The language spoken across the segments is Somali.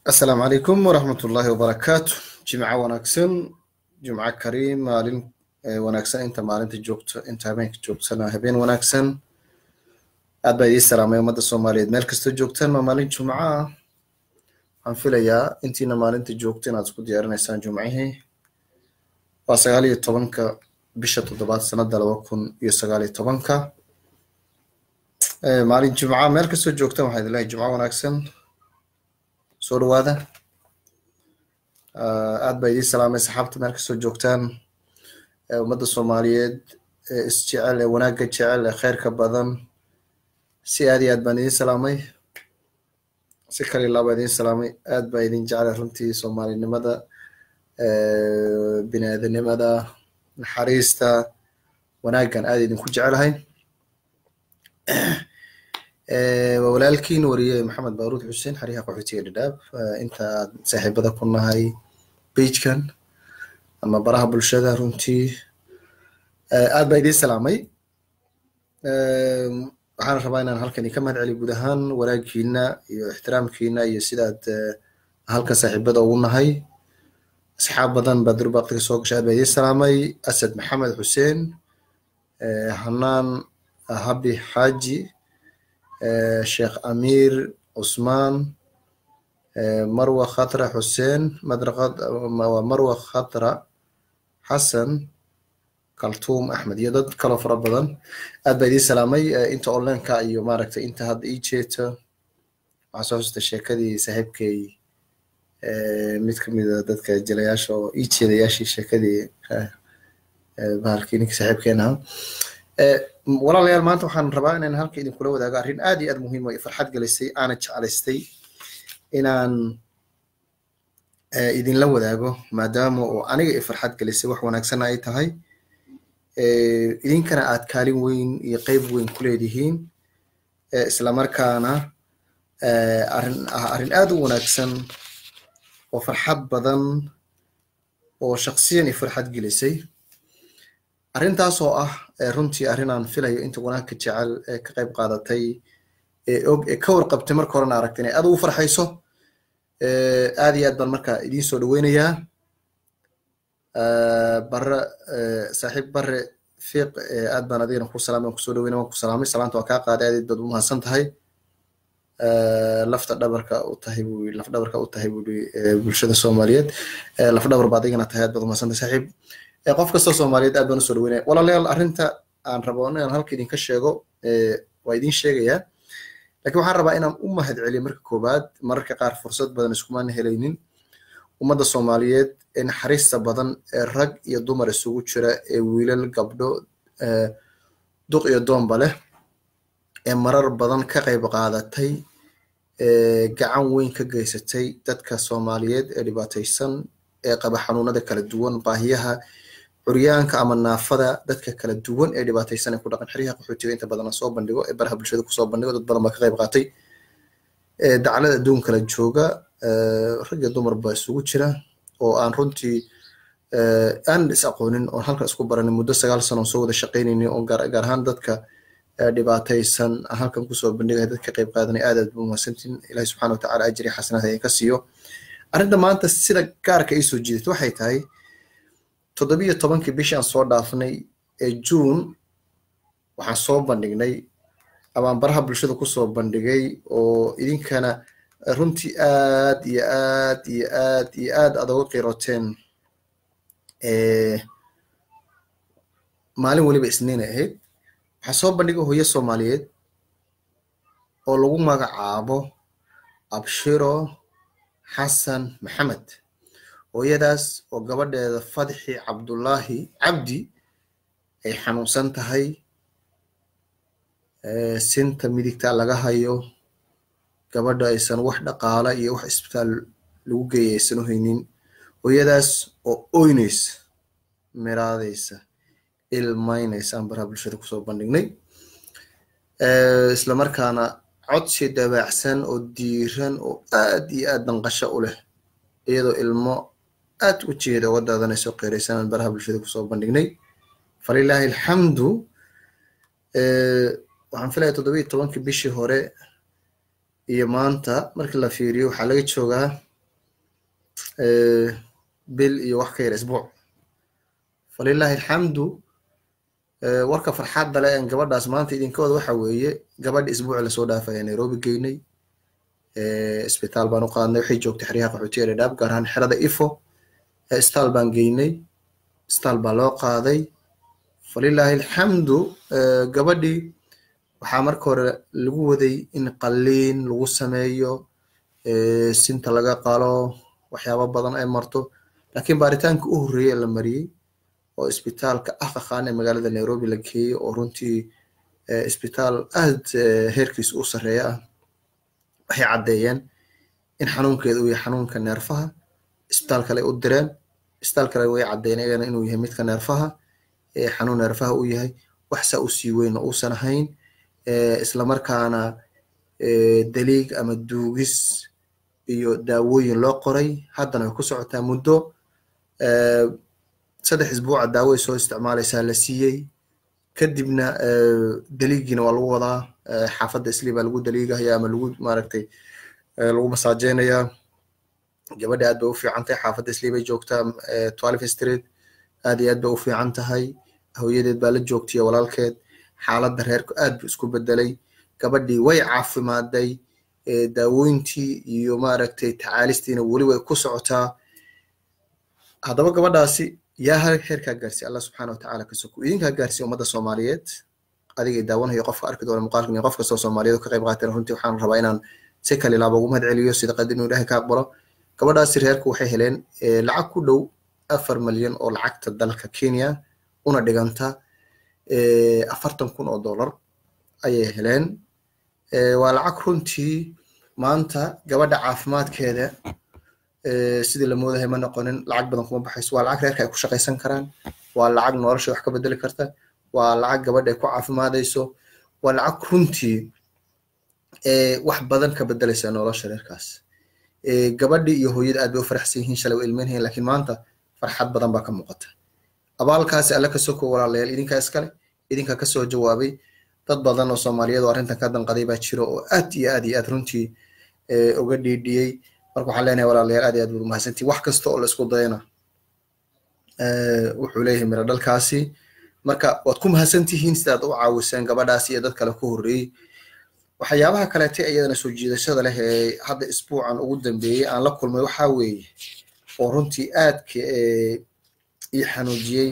asalaamu calaykum waraxmat ullaahi wabarakaatu jimco wanaagsan jimco kariim maalin wanaagsan inta maalinta joogto inta habeenka joogtana habeen wanaagsan aad baa idii salaamay ummadda soomaaliyeed meel kastoo joogtaan ma maalin jumco ah waxaan filayaa intiina maalinta joogto inaad isku diyaarinaysaan jumcihii waa sagaal iyo tobanka bisha toddobaad sanada laba kun iyo sagaal iyo tobanka maalin jumca meel kastoo joogtaan waxaa idin leeyahay jumco wanaagsan soo dhawaada aad baa idiin salaamay saxaabta meel kastoo joogtaan ummadda soomaaliyeed ee isjecel ee wanaagga jecel ee kheyrka badan si aad iyo aad baan idiin salaamay si kale ilaa baa idiin salaamay aad baa idin jeclay runtii soomaalinimada bini aadanimada naxariista wanaaggan aad idinku jecelahay waa walaalkiin wariye maxamed baaruud xuseen xariha qaxootiga dhadhaab inta aad saaxiibada ku nahay beigekan ama baraha bulshada runtii aad baa idiin salaamay waxaan rabaa inaan halkan ka mahad celiyo guud ahaan wanaagiina iyo ixtiraamkiina iyo sidaad halkan saaxiibada ugu nahay asxaab badan baa durbaqtiga soo gashay aad baa idiin salaamay asad maxamed xuseen hanaan habi xaaji sheekh amiir cusmaan marwa khatra xuseen waa marwa khatra xasan kaltuum axmed iyo dad kaloo fara badan aad baa idiin salaamay inta onlineka iyo maaragtay inta hadda ii jeeto waxaan soo xusta sheekadii saaxiibkay mid kamida dadka jilayaasha oo ii jeedayaashii sheekadii bahalkii ninka saaxiibkeen ahaa walaalayaal maanta waxaan rabaa inaan halka idinkula wadaago arrin aad iyo aad muhiim oo farxad gelisay aana jeclaystay inaan idinla wadaago maadaama oo aniga i farxad gelisay wax wanaagsan ay tahay idinkana aad kaalin weyn iyo qeyb weyn ku leedihiin islamarkaana arrin ah arrin aad u wanaagsan oo farxad badan oo shaksiyan i farxad gelisay arrintaas oo ah runtii arrin aan filayo inta wanaagka jecel ee ka qayb qaadatay ee og ee ka warqabtay marka horena aragtay inay aad ugu farxayso aad iyo aad baan marka idiin soo dhaweynayaa bare saaxiib bare fiiq aad baan adigana ku salaamay waan kusoo dhaweynay waan ku salaamay salaanta waa kaa qaaday aad baad u mahadsan tahay lafta dhabarka u tahay buu laf dhabarka u tahay buu bulshada soomaaliyeed laf dhabar baad adigana tahay aad baad u mahadsan tahay saaxiib qof kastoo soomaaliyeed aad baan usoo dhaweynaya walaalayaal arrinta aan rabo inaan halka idinka sheego waa idin sheegayaa lakin waxaan rabaa inaan u mahad celiyo marka koowaad mararka qaar fursad badan iskumaan helaynin ummadda soomaaliyeed ee naxariista badan ee rag iyo dumar isugu jira ee wiilal gabdho duq iyo doonba leh ee marar badan ka qayb qaadatay gacan weyn ka geysatay dadka soomaaliyeed ee dhibaataysan ee qaba xanuunada kala duwan baahiyaha curyaanka ama naafada dadka kala duwan ee dhibaataysan ee ku dhaqan xeryaha qaxootiga inta badan soo bandhigo ee baraha bulshada kusoo bandhigo dad badan baa ka qayb qaatay daclada adduun kala jooga rag iyo dumar baa isugu jira oo aan runtii aan is aqoonin oon halkan isku baranin muddo sagaal sano on soo wada shaqaynaynin oo gaar ahaan dadka dhibaataysan aan halkan kusoo bandhigaya dadka qayb qaadanay aad aad bu mahadsantiin ilahi subxana watacaala ajri xasanaad idinka siiyo arrinta maanta sida gaarka ii soo jiidatay waxay tahay toddobiyo tobankii bishii aan soo dhaafnay ee juun waxaan soo bandhignay amaan baraha bulshada kusoo bandhigay oo idinkana runtii aad iyo aad iyo aad iyo aad aad uga qiiroteen maalin weliba isniinay ahayd waxaan soo bandhigay hooyo soomaaliyeed oo lagu magacaabo abshiro xasan maxamed hooyadaas oo gabadheeda fadxi cabdullaahi cabdi ay xanuunsan tahay sinta midigta laga hayo gabadha aysan wax dhaqaala iyo wax isbitaal lagu geeya aysan u haynin hooyadaas oo oynaysa miraadaysa ilmaynaysa aan baraha bulshada kusoo bandhignay islamarkaana codsi dabaacsan oo diiran oo aad iyo aad danqasho u leh iyadoo ilmo aad u jeeda uga daadanayso qeeraysanaan baraha bulshada kusoo bandhignay falilaahi alxamdu waxaan filaya toddoba iyo tobankii bishii hore iyo maanta markii la fiiriyo waxaa laga joogaa bil iyo wax ka yar isbuuc falilaahi alxamdu warka farxadda le en gabadhaas maanta idinkooda waxa weeye gabadha isbuuci lasoo dhaafaya nairobi geynay isbitaal baan u qaadnay waxay joogtay xeryaha qaxootiga dhadhaab gaar ahaan xerada ifo isbitaal baan geynay isbitaal baa loo qaaday falilaahi alxamdu gabadhii waxaa marka hore lagu waday in qalliin lagu sameeyo sinta laga qalo waxyaabo badan ay marto laakiin baaritaanka u horreeyey la mariyey oo isbitaalka akakhan ee magaalada nairobi la geeyey oo runtii isbitaal aad heerkiisa u sarreeya ah waxay caddeeyeen in xanuunkeeda uu yahay xanuunka neerfaha isbitaal kale u direen isbitaal kale way caddeeyeen iyagana inuu yahay midka neerfaha xanuun neerfaha uu yahay wax saa u sii weyn oo uusan ahayn islamarkaana daliig ama duugis iyo daawooyin loo qoray haddana way ku socotaa muddo saddex isbuuca daawoay soo isticmaalaysaa la siiyey kadibna daliigiina waa lagu wadaa xaafadda isli baa lagu daliigaya ama lagu maaragtay lagu masaajeynaya gabadha aad bay u fiican tahay xaafadda isli bay joogtaa twelve street aad iyo aad bay u fiican tahay hooyadeed baa la joogtiya walaalkeed xaaladda reerku aad buu isku bedelay gabadhii way caafimaaday daawooyintii iyo maaragtay tacaalistiina weli way ku socotaa haddaba gabadhaasi yaa heerkaa gaarsiy allah subxaana watacaala ka soko idinkaa gaarsiya ummadda soomaaliyeed adigay daawanayo qofka arki doona muuqaalkan iyo qof kastoo soomaaliyeed ka qayb qaateen runtii waxaan rabaa inaan si kale laaba ugu mahad celiyo sida qadin inuu ilaahay ka aqbalo gabadhaasi reerku waxay heleen lacag ku dhow afar malyan oo lacagta dalka kenya una dhiganta afartan kun oo dollar ayay heleen waa lacag runtii maanta gabadha caafimaadkeeda sidii la moodahay ma noqonin lacag badan kuma baxayso waa lacag reerka ay ku shaqaysan karaan waa lacag nolosha wax ka bedeli karta waa lacag gabadha ay ku caafimaadayso waa lacag runtii wax badan ka bedelaysa nolosha reerkaas gabadhii iyo hooyada aad bay u faraxsan yihiin shalay waa ilmeynhayn laakiin maanta farxad badan baa ka muuqata abaalkaasi alle ka soko walaalayaal idinkaa iskale idinkaa kasoo jawaabay dad badan oo soomaaliyeed oo arrintan ka danqaday baa jiro oo aad iyo aad iyo aad runtii uga dhiidhiyey marka waxaan leenahay walaalayaal aad iyo aad baad umahadsantihin wax kasta oo la isku dayana wuxuu leeyahay miro dhalkaasi marka waad ku mahadsantihiin sidaad u caawiseen gabadhaasi iyo dad kale ku horreeyey waxyaabaha kaleete iyadana soo jiidashada leh ee hadda isbuucan ugu dambeeyey aan la kulmay waxaa weeye oo runtii aadka ii xanuujiyey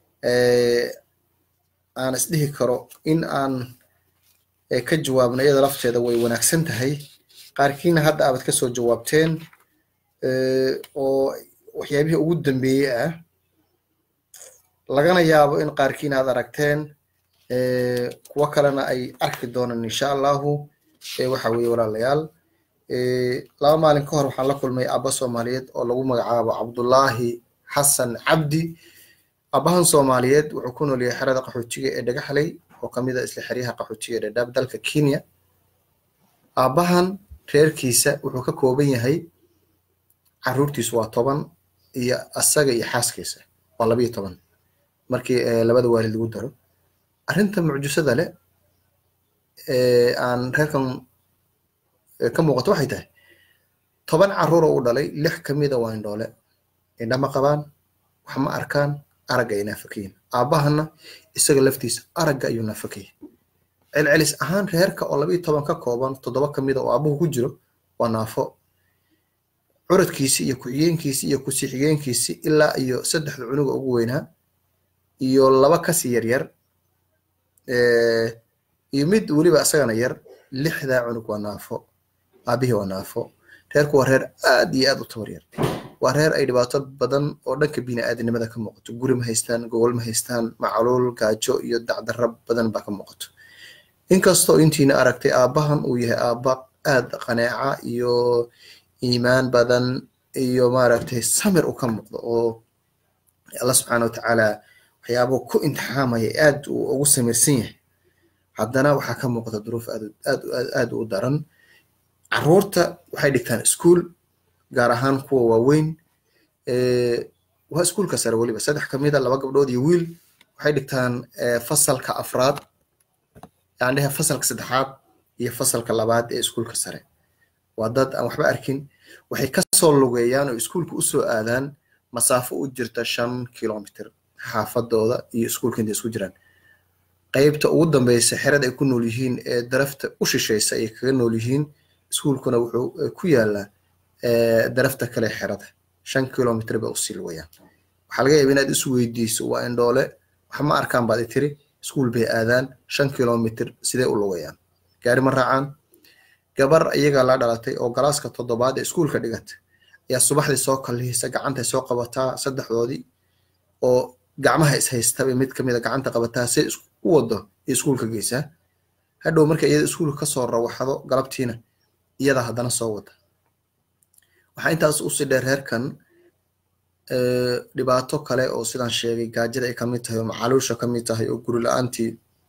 aan isdhihi karo in aan ka jawaabno iyada lafteeda way wanaagsan tahay qaarkiina hadda aabad kasoo jawaabteen oo waxyaabihii ugu dambeeyey ah lagana yaabo in qaarkiina aad aragteen kuwo kalena ay arki doonaan insha allahu waxa weeye walaalayaal laba maalin ka hor waxaan la kulmay abba soomaaliyeed oo lagu magacaabo cabdullaahi xasan cabdi abbahan soomaaliyeed wuxuu ku nool yahay xerada qaxootiga ee dhagaxley oo kamid a isla xeryaha qaxootiga ee dhadhaab dalka kenya aabbahan reerkiisa wuxuu ka kooban yahay caruurtiisu waa toban iyo asaga iyo xaaskiisa waa labayo toban markii labada waalid lagu daro arrinta mucjisada leh aan reerkan ka muuqato waxay tahay toban caruur oo u dhalay lix kamida waa indhoole indha ma qabaan wax ma arkaan aragga ay naafakayin aabbahana isaga laftiisa aragga ayuu naafakaya celcelis ahaan reerka oo labayo toban ka kooban toddoba kamida oo aabuhu ku jiro waa naafo curadkiisi iyo ku-xigeenkiisi iyo kusii xigeenkiisi ilaa iyo saddexda cunuga ugu weynaa iyo laba kasii yaryar iyo mid weliba isagana yar lixdaa cunug waa naafo aabihii waa naafo reerku waa reer aad iyo aad u tabar yar waa reer ay dhibaato badan oo dhanka bini'aadanimada ka muuqato guri ma haystaan gogol ma haystaan macluul gaajo iyo dacdarra badan baa ka muuqato inkastoo intiina aragtay aabbahan uu yahay aabba aad qaneeca iyo iimaan badan iyo maaragtay samir u ka muuqdo oo allah subxaana watacaala waxyaabuu ku imtixaamaya aad uu ugu samirsan yahay haddana waxaa ka muuqata duruuf aad aad aad u daran caruurta waxay dhigtaan iskuol gaar ahaan kuwa waaweyn waa iskuolka sare weliba saddex kamida laba gabdhood iyo wiil waxay dhigtaan fasalka afraad yandhehe fasalka saddexaad iyo fasalka labaad ee iskuolka sare waa dad aan waxba arkin waxay kasoo lugeeyaan oo iskuulka usoo aadaan masaafo u jirta shan kilomitr xaafadooda iyo iskuulka intay isku jiraan qeybta ugu dambeysa xerada ay ku nool yihiin ee darafta u shishaysa ay kaga nool yihiin iskuulkuna wuxuu ku yaalaa darafta kale xerada shan kilomitr bay usii lugayaan waxaa laga yaaba inaad isu weydiiso waa indhoole wax ma arkaan baad tiri iskuul bay aadaan shan kilomitr sidee u lugayaan gaari ma raacaan gabar iyagaa la dhalatay oo galaaska toddobaad ee iskuulka dhigata ayaa subaxdii soo kallihisa gacantay soo qabataa saddexdoodii oo gacmaha ishaystaba mid kamida gacanta qabataa si u wado iyo iskuulka geysaa hadhow marka iyada iskuulka kasoo rawaxdo galabtiina iyada haddana soo wada waxaa intaas usii dheer reerkan dhibaato kale oo sidaan sheegay gaajada ay kamid tahay oo macaluusha kamid tahay oo guri la-aantii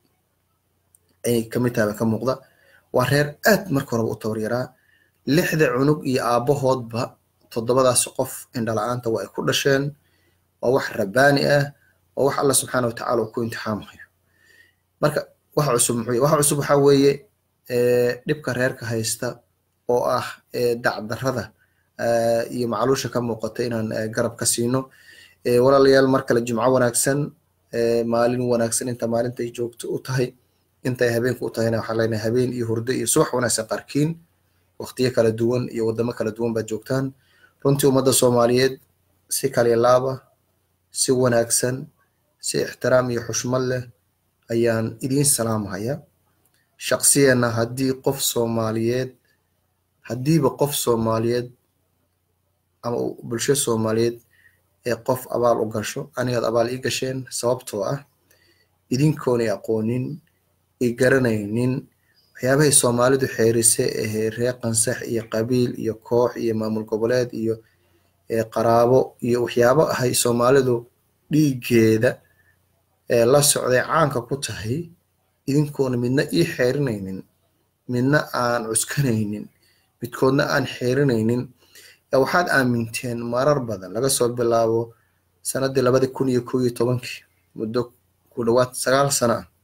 ay kamid tahay ba ka muuqda waa reer aad marka horeba u tabaryaraa lixda cunug iyo aabbahoodba toddobadaas qof indhala-aanta waa ay ku dhasheen waa wax rabbaani ah waa wax alla subxaana watacaala uu ku imtixaamayo marka waxa cusub muxuu waxa cusub waxaa weeye dhibka reerka haysta oo ah dacdarrada iyo macluusha ka muuqata inaan garab ka siino walaalayaal mar kale jimco wanaagsan maalin wanaagsan inta maalintay joogto u tahay intay habeenku u tahayna waxaan leenahay habeen iyo hurdo iyo subax wanaagsan qaarkiin waqtiyo kala duwan iyo waddamo kala duwan baad joogtaan runtii ummadda soomaaliyeed si kaliya laaba si wanaagsan si ixtiraam iyo xushmad leh ayaan idiin salaamhaya shaqsiyeenna haddii qof soomaaliyeed haddiiba qof soomaaliyeed ama bulsho soomaaliyeed ee qof abaal u gasho anigaad abaal ii gasheen sababtoo ah idinkoonay aqoonin i garanaynin waxyaabahay soomaalidu xeerise ahee reer qansax iyo qabiil iyo koox iyo maamul goboleed iyo qaraabo iyo waxyaabo ahay soomaalidu dhiiggeeda ee la socday caanka ku tahay idinkoona midna ii xeerinaynin midna aan cuskanaynin midkoodna aan xeerinaynin waxaad aaminteen marar badan laga soo bilaabo sanadii labadi kun iyo kow iyo tobankii muddo ku dhawaad sagaal sana ah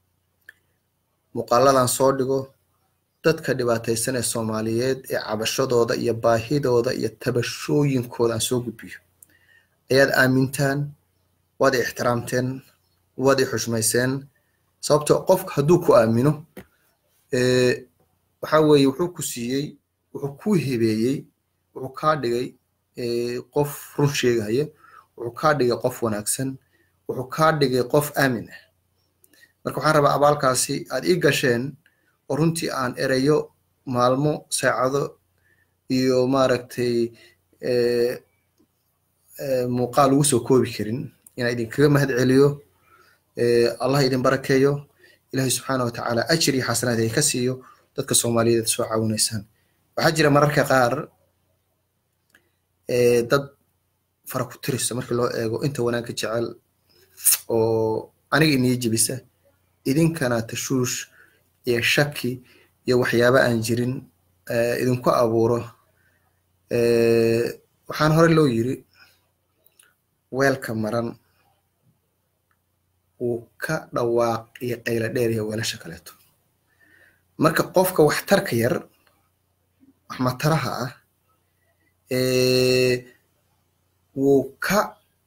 muuqaaladan soo dhigo dadka dhibaataysan ee soomaaliyeed ee cabashadooda iyo baahidooda iyo tabashooyinkooda aan soo gudbiyo ayaad aamintaan waad i ixtiraamteen waad i xushmayseen sababtoo qofka hadduu ku aamino waxa weeye wuxuu ku siiyey wuxuu ku hebeeyey wuxuu kaa dhigay qof run sheegaya wuxuu kaa dhigay qof wanaagsan wuxuu kaa dhigay qof aamin ah marka waxaan rabaa abaalkaasi aad ii gasheen oo runtii aan ereyo maalmo saacado iyo maaragtay muuqaal ugu soo koobi karin inaan idinkaga mahad celiyo allah idin barakeeyo ilaahay subxaana watacaala ajir iyo xasanaad ay ka siiyo dadka soomaaliyeed soo caawinaysaan waxaa jira mararka qaar dad fara ku tirisa markii loo eego inta wanaagga jecel oo aniga inii jebisa idinkana tashuush iyo shaki iyo waxyaaba aan jirin idinku abuuro waxaan hore loo yiri weelka maran wuu ka dhawaaq iyo qayla dheer iyo weelasha kaleeto marka qofka waxtarka yar waxmataraha ah wuu ka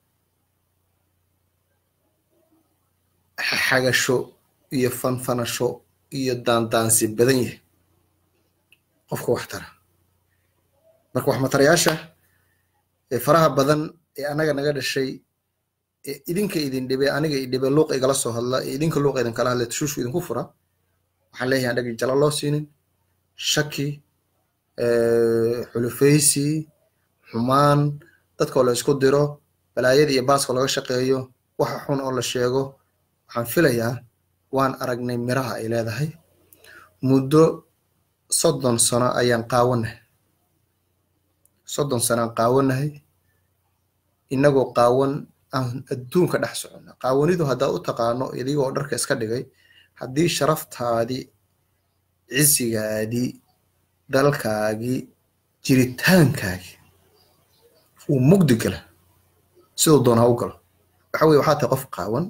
xagasho iyo fanfanasho iyo daandaansi badan yahay qofka waxtara marka waxmatarayaasha faraha badan ee anaga naga dhashay idinka idin dhibe aniga idhibe luuqa igala soo hadla ee idinka luuqa idin kala hadla tashuushu idinku fura waxaan leeyahay an dhagi jala loo siinin shaki xulufaysi xumaan dadkoo la isku diro balaayada iyo baaska laga shaqeeyo waxa xun oo la sheego waxaan filayaa waan aragnay miraha ay leedahay muddo soddon sano ayaan qaawanahay soddon sano aan qaawanahay inagoo qaawan aan adduunka dhex soconna qaawanidu haddaad u taqaano idigoo dharka iska dhigay haddii sharaftaadii cisigaadii dalkaagii jiritaankaagii uu mugdi gala siduu doon ha u galo waxa weye waxaa tahay qof qaawan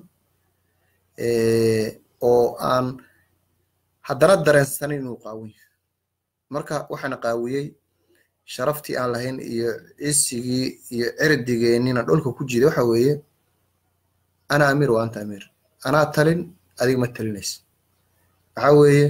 oo aan haddana dareensanin inuu qaawan yahay marka waxaana qaawiyey sharaftii aan lahayn iyo cisigii iyo cirdigeennina dhulka ku jiida waxa weeye ana amiir wa anta amiir anaa talin adiga ma talinaysa waxa weeye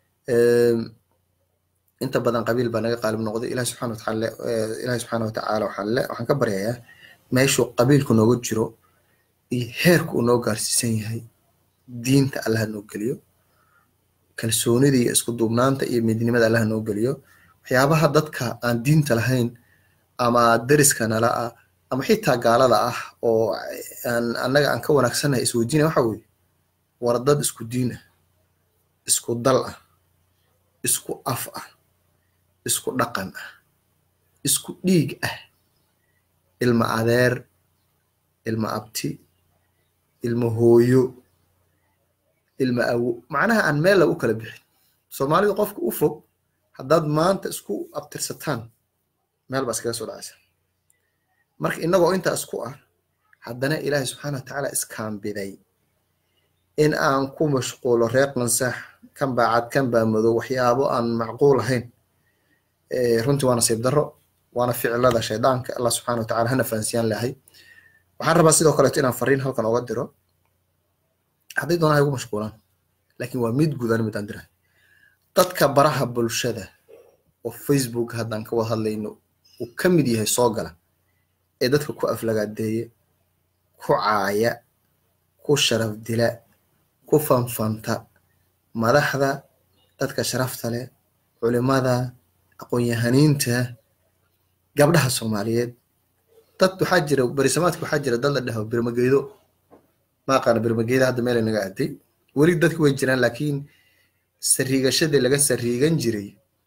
inta badan qabiil baa naga qaalib noqday ilahi subxana wataala ilahi subxaana watacaala waxaan le waxaan ka baryayaa meeshuu qabiilku nooga jiro iyo heerku uu noo gaarsiisan yahay diinta allaha noo geliyo kalsoonida iyo isku duubnaanta iyo midnimada allaha noo geliyo waxyaabaha dadka aan diinta lahayn ama deriska nala ah ama xitaa gaalada ah oo aan annaga aan ka wanaagsannahay isweydiinaya waxa weeye war dad isku diin ah isku dal ah isku af ah isku dhaqan ah isku dhiig ah ilma adeer ilma abti ilma hooyo ilma awo macnaha aan meel lagu kala bixin soomaalidu qofka u fog haddaad maanta isku abtirsataan meel baa iskaga soo dhacaysa marka innagoo intaa isku ah haddana ilaahay subxaana watacaala iskaambiday in aan ku mashquulo reer qansax kan baa cad kan baa madow waxyaabo aan macquul ahayn runtii waa nasiib darro waana ficilada shaydaanka allah subxana watacala hana fahansiyaan lahay waxaan rabaa sidoo kaleeto inaan fariin halkan oga diro hadday doonaan ha igu mashquulaan laakiin waa mid gudan mid aan dirahay dadka baraha bulshada oo facebook haddaan ka wada hadlayno uu ka mid yahay soo gala ee dadka ku aflagaadeeya ku caaya ku sharaf dila ku fanfanta madaxda dadka sharafta leh culimada aqoon-yahaniinta gabdhaha soomaaliyeed dad waxaa jira berisamaadka waxaa jira dad la dhaho birmageedo ma aqaana birmageeda hadda meelay naga aaday weli dadki way jiraan laakiin sariigashadii laga sariigan jiray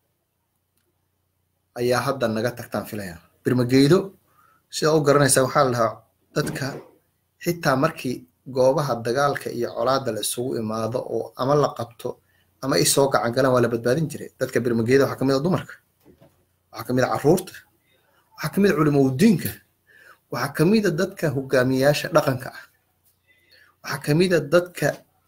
ayaa hadda naga tagtaan filaya birmageedo sidaa u garanaysaa waxaa la dhahaa dadka xitaa markii goobaha dagaalka iyo colaada la isugu imaado oo ama la qabto ama ay soo gacan galaan waa la badbaadin jiray dadka birmageeda waxaa kamid a dumarka waxaa kamid a caruurta waxaa kamid a culimaudiinka waxaa kamid a dadka hogaamiyayaasha dhaqanka ah waxaa kamid a dadka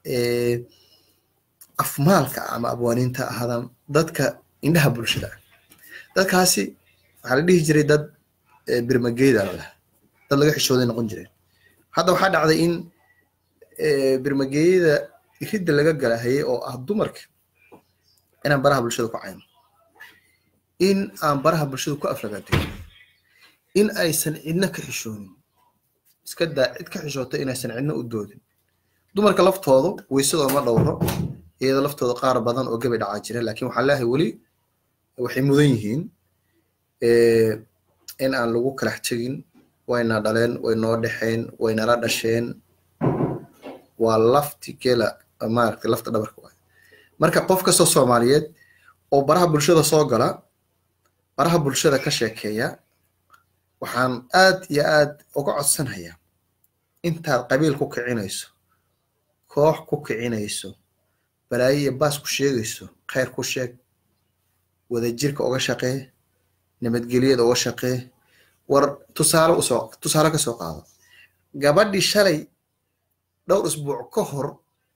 afmaalka ah ama abwaaniinta ahaadaan dadka indhaha bulshada ah dadkaasi waxaa la dhihi jiray dad birmageeda lalaha dad laga xishooday noqon jireen hadda waxaa dhacday in birmageeyada ridda laga galahayay oo ah dumarka inaan baraha bulshada ku cayno in aan baraha bulshada ku aflagaadeyo in aysan cidna ka xishoonin iska daa cid ka xishoota inaysan cidna u doodin dumarka laftoodu weysadoo ma dhowro iyada laftooda qaar badan oo gabi dhacaa jira laakiin waxaan leeyahay weli waxay mudan yihiin in aan lagu kalax tegin wayna dhaleen way noo dhexeen waynala dhasheen waa lafti gela maaragtay lafta dhabarka waay marka qof kastoo soomaaliyeed oo baraha bulshada soo gala baraha bulshada ka sheekeeya waxaan aad iyo aad uga codsanayaa intaad qabiil ku kicinayso koox ku kicinayso balaayo iyo baas ku sheegayso khayr ku sheeg wadajirka uga shaqee nabadgelyada uga shaqee war tusaale usoo tusaale ka soo qaado gabadhii shalay dhowr isbuuc ka hor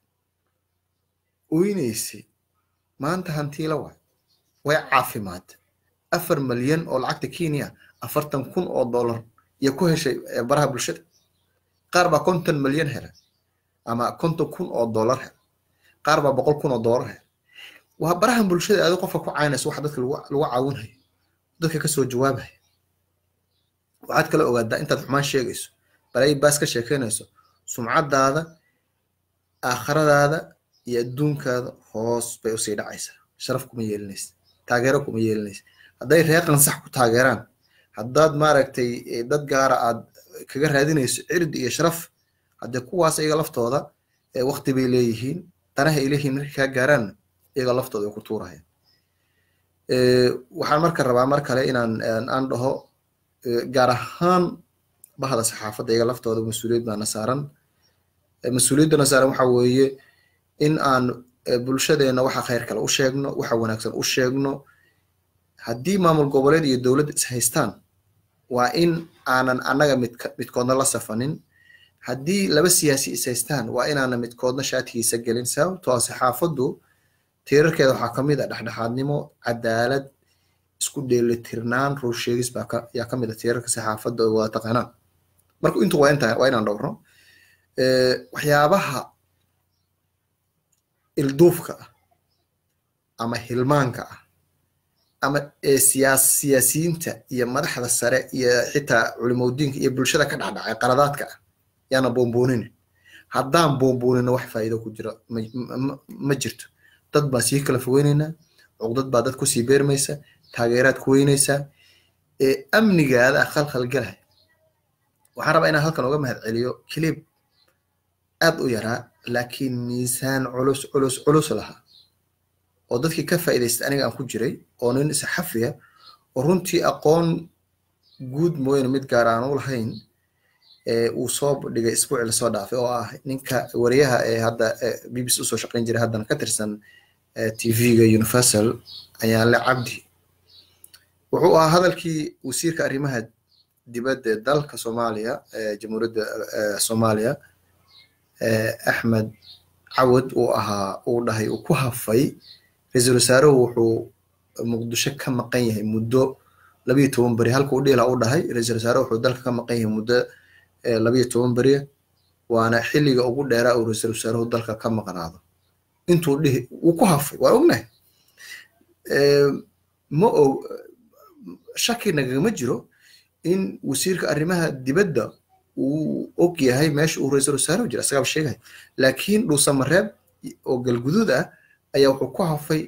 oynaysay maanta hantiila waay way caafimaad afar malyan oo lacagta kenya afartan kun oo dollar iyo ku heshay baraha bulshada qaar baa konton malyan hela ama konton kun oo dollar hela qaar baa boqol kun oo dollar hela waa barahan bulshada adi qofka ku caynayso waxa dadka lagu caawinhayo dadka kasoo jawaabaya waxaad kala ogaadaa intaad xumaan sheegayso balay baas ka sheekeynayso sumcadaada aakhiradaada iyo adduunkaada hoos bay usii dhacaysaa sharaf kuma yeelinaysa taageero kuma yeelinaysa hadday reer qansax ku taageeraan haddaad maaragtay dad gaara aad kaga raadinayso cirdi iyo sharaf haddee kuwaas iyaga laftooda wakti bay leeyihiin danaha ay leeyihiin markay kaa gaaraanna iyaga laftooda ay ku tuurayaan waxaan marka rabaa mar kale inaan aan dhaho gaar ahaan bahda saxaafadda iyaga laftooda mas-uuliyad baana saaran mas-uuliyaddana saaran waxa weeye in aan bulshadeena waxa khayr kale u sheegno waxa wanaagsan u sheegno haddii maamul goboleed iyo dowladda is haystaan waa in aanan annaga midk midkoodna la safanin haddii laba siyaasi is haystaan waa inaanan midkoodna shaatigiisa gelin sababtoo ah saxaafaddu tiirarkeeda waxaa ka mid ah dhexdhexaadnimo cadaalad isku dheelitirnaan rur sheegis baa yaa ka mid a tiirarka saxaafadda oo waa taqaanaan marka intu waa intaa waa inaan dhowrno waxyaabaha ilduufka ah ama hilmaanka ah ama siyaas siyaasiyiinta iyo madaxda sare iyo xitaa culimodiinka iyo bulshada ka dhacdhacay qaladaadka ah yaana boomboonina haddaan boomboonina wax faa'iido ku jira ma jirto dad baan sii kala fogeynaynaa cuqdad baa dad kusii beermaysa taageeraad ku weynaysaa amnigaada khalkhal galay waxaan rabaa inaan halkan uga mahad celiyo kilib aad u yaraa laakiin miisaan culus culus culus lahaa oo dadkii ka faa'iidaystay aniga aan ku jiray oo nin saxafiya oo runtii aqoon guud mooyane mid gaar aan u lahayn uu soo dhigay isbuuci lasoo dhaafay oo ah ninka wariyaha ee hadda b b c usoo shaqayn jiray haddana ka tirsan tv-ga universal ayaanle cabdi wuxuu ahaa hadalkii wasiirka arrimaha dibadda dalka soomaaliya jamhuuriyadda soomaaliya axmed cawad uu ahaa uu dhahay uu ku hafay ra-iisul wasaaruhu wuxuu muqdisho ka maqan yahay muddo labiyo toban beri halka u dhiila u dhahay ra-iisul wasaaruhu wuxuu dalka ka maqan yahay muddo labiyo toban beriya waana xilliga ugu dheeraa uu ra-iisul wasaaruhu dalka ka maqnaado intuu dhihi wuu ku hafay waa ognahay ma og shaki nagagama jiro in wasiirka arrimaha dibadda uu og yahay meesha uu ra-iisul wasaaruhu jira isagaaba sheegay laakiin dhuusamareeb oo galguduud ah ayaa wuxuu ku hafay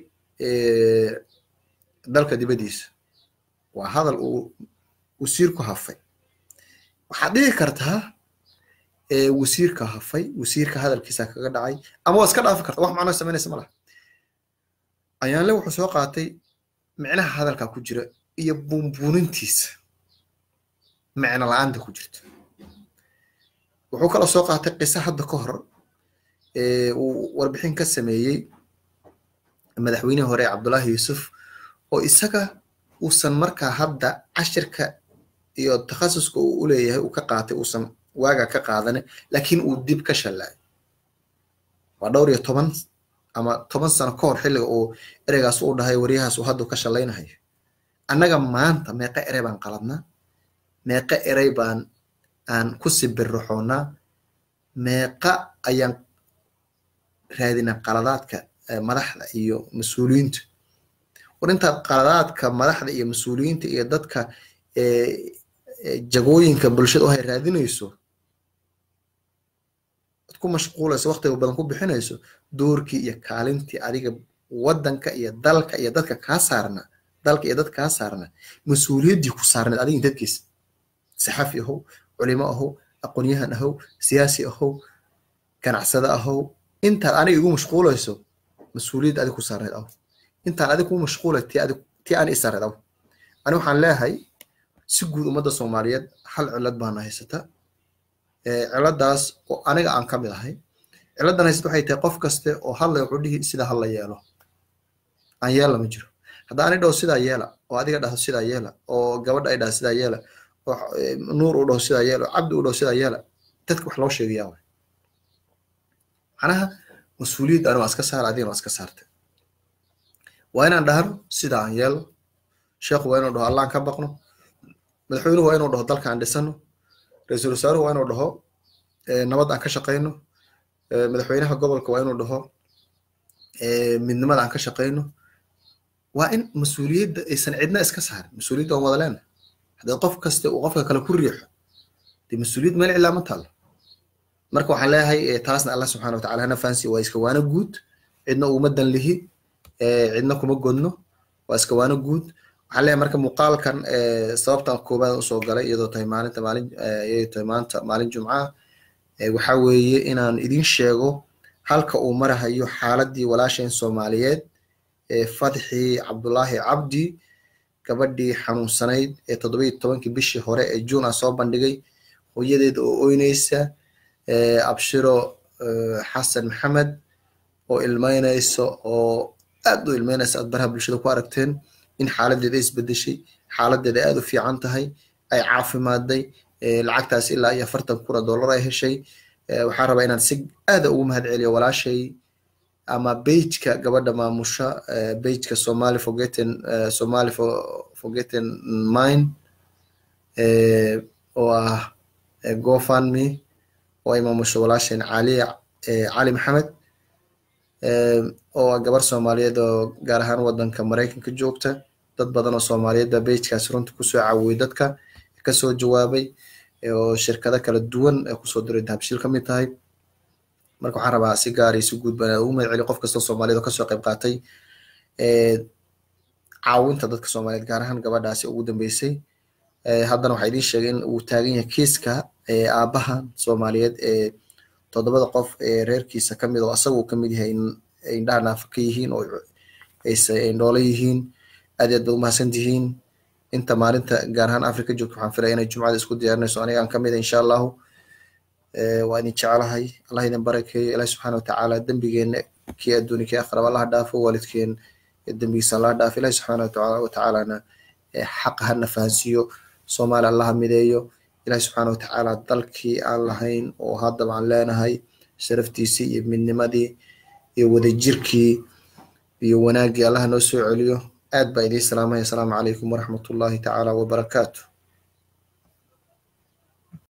dalka dibaddiisa waa hadal uu wasiirku hafay waxaad dhihi kartaa wasiirka hafay wasiirka hadalkiisa kaga dhacay ama waa iska dhaafi karta wax macnoo samaynaysa ma laha ayaanle wuxuu soo qaatay micnaha hadalka ku jira iyo buunbuunintiisa micno la-aanta ku jirta wuxuu kaloo soo qaatay qiso hadda ka hor uu warbixin ka sameeyey madaxweynihii hore cabdullaahi yuusuf oo isaga uusan markaa hadda cashirka iyo takhasuska uu u leeyahay uu ka qaatay uusan waaga ka qaadane laakiin uu dib ka shallaay waa dhowr iyo toban ama toban sano ka hor xilliga uu ereygaas u dhahay waryahaas uu haddu ka shallaynahayo annaga maanta meeqa erey baan qaladnaa meeqa erey baan aan ku sibirraxoonnaa meeqa ayaan raadinaa qaladaadka madaxda iyo mas-uuliyiinta war intaad qaladaadka madaxda iyo mas-uuliyiinta iyo dadka jagooyinka bulshada u hay raadinayso ad ku mashquulayso waqtiga badan ku bixinayso doorkii iyo kaalintii adiga waddanka iyo dalka iyo dadka kaa saarna dalka iyo dadka kaa saarna mas-uuliyaddii ku saarneed adiga dadkiisa saxafi ahow culimo ahow aqoonyahan ahow siyaasi ahow ganacsade ahow intaad aniga igu mashquulayso mas-uuliyad adig ku saarneed aw intaan adig ku mashquulay tii ani isaareed aw ani waxaan leeyahay si guud ummadda soomaaliyeed hal cilad baana haysata ciladaas oo aniga aan ka mid ahay ciladan haysata waxay tahay qof kaste oo hadlay wuxuu dhihi sida hala yeelo aan yeela ma jiro hadda ani dhaho sidaa yeela oo adiga dhaho sidaa yeela oo gabadha ay dhaho sidaa yeela oo nuur u dhaho sidaa yeela oo cabdi u dhaho sidaa yeela dadka wax loo sheegayaa waay macnaha mas-uuliyadda ani waa iska saara adigana waa iska saartay waa inaan dhahno sidaa aan yeelo sheekhu waa inuu dhaho allaan ka baqno madaxweynuhu waa inuu dhaho dalka aan dhisano ra-iisul wasaaruhu waa inuu dhaho nabad aan ka shaqayno madaxweynaha gobolka waa inuu dhaho midnimada aan ka shaqayno waa in mas-uuliyadda aysan cidna iska saarin mas-uuliyadda waan wada leena haddii qof kasta uu qofka kale ku riixo dee mas-uuliyad meel cilaa ma taalo marka waxaan leeyahay taasna allah subxana watacala hana fahansi waa iska waano guud cidna uguma dan lihi cidna kuma godno waa iska waano guud waxaan leeyahay marka muuqaalkan sababtan koobaad usoo galay iyadoo tahay maalinta maalin iyadoo tahay maanta maalin jumca waxa weeye inaan idin sheego halka uu marahayo xaaladii walaasheen soomaaliyeed fatxi cabdullaahi cabdi gabadhii xanuunsanayd ee toddobiyo tobankii bishii hore ee juun aan soo bandhigay hooyadeed oo oynaysa abshiro xasan maxamed oo ilmeynaysa oo aad u ilmeynaysa aad baraha bulshada ku aragteen in xaaladeeda isbedeshay xaaladeeda aad u fiican tahay ay caafimaaday lacagtaas ilaa iyo afartan kuna dollar ay heshay waxaan rabaa inaan si aada ugu mahad celiyo walaashay ama beijka gabadha maamusha beijka somali forgetting somali forgetting mind oo ah gofundme oo ay maamusho walaasheen cali cali maxamed oo ah gabar soomaaliyeed oo gaar ahaan wadanka maraykanka joogta dad badan oo soomaaliyeed baa beijkaasi runta kusoo caawiyey dadka kasoo jawaabay oo shirkado kala duwan kusoo diray dahabshiil ka mid tahay marka waxaan rabaa si gaar iyo si guud baan ugu mahad celiyo qof kastoo soomaaliyeed oo kasoo qayb qaatay caawinta dadka soomaaliyeed gaar ahaan gabadhaasi ugu dambeysay haddana waxaa idiin sheegay in uu taagan yahay kiiska aabahan soomaaliyeed ee toddobada qof ee reerkiisa kamid oo asaga uu kamid yahay indhaha naafa ka yihiin oo indhoolo yihiin aad aad baad umahadsan tihiin inta maalinta gaar ahaan africa joogta waxaan filaya inay jumcada isku diyaarinayso anigaan kamid insha allahu waa idin jeclahay allah idin barakeeyo ilahi subxaana watacaala dembigeena kii adduuni kii akhraba allah dhaafo waalidkeen dembigiisa allah dhaafo ilahi subxaana watacaalana xaqa hana fahansiiyo soomaali allaha mideeyo ilahi subxaana watacaala dalkii aan lahayn oo haddaba aan leenahay sharaftiisii iyo midnimadii iyo wadajirkii iyo wanaaggii allaha noo soo celiyo aad baa idiin salaamaya asalaamu calaykum waraxmat ullahi tacaala wabarakaatu